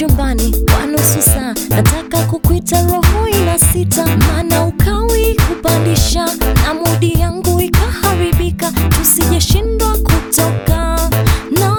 chumbani kwa nusu saa, nataka kukwita, roho ina sita, maana ukawi kupandisha na mudi yangu ikaharibika, tusijeshindwa kutoka no.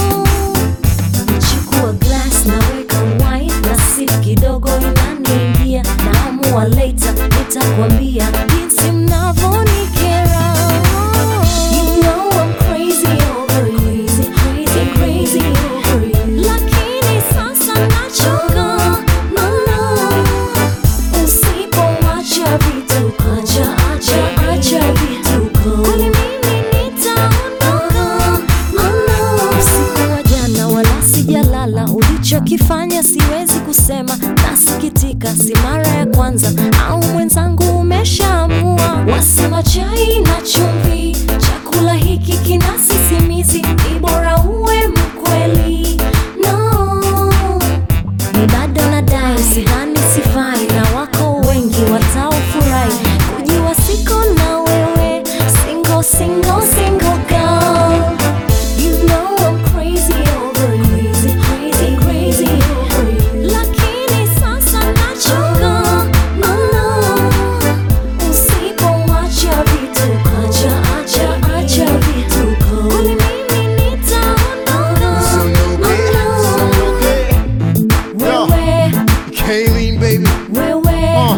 Chukua glass naweka wine na sip kidogo inaniingia, naamua later nitakwambia jinsi mnavyonikera. You know I'm crazy over you, crazy, crazy over you. Lakini sasa nachoka, no, no. Usipoacha vituko, acha, acha, acha vituko. Kwani mimi nitaondoka, no, no. Usiku wa jana wala sijalala, ulichokifanya siwezi kusema, nasikitika, si mara ya kwanza, au mwenzangu umeshaamua. Wasema chai na chumvi, chakula hiki kina sisimizi, ni bora uwe mkweli, no ni bado nadai, sidhani sifai, na wako wengi wataofurahi kujua siko na wewe, single single single girl. You know I'm crazy over you, crazy crazy over you. Lakini sasa nachoka, no no. Usipoacha vituko, acha acha acha vituko. Kwani mimi nitaondoka, no no. Wewe Kayleen, baby. wewe Uh.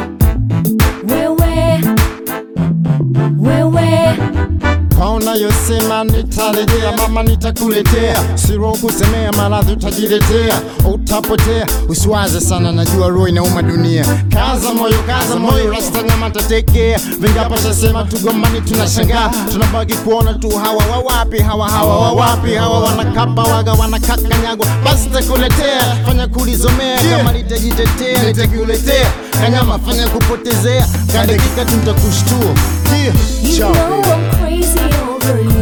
wewe wewe Kaona yosema nitarejea, mama nitakuletea, siro kusemea, maradhi utajiletea, utapotea. Usiwaze sana, najua roho inauma dunia. Kaza moyo, kaza moyo, rasta nyama tatekea. Vingapo shasema tugombani, tunashangaa, tunabaki kuona tu hawa wawapi, hawa hawa wawapi, hawa wanakapa waga, wanakakanyagwa. Basi takuletea, fanya kulizomea, kama nitajitetea, nitakuletea kanyama, fanya kupotezea, kadakika tutakushtua. Yeah. You Ciao, know baby. I'm crazy over you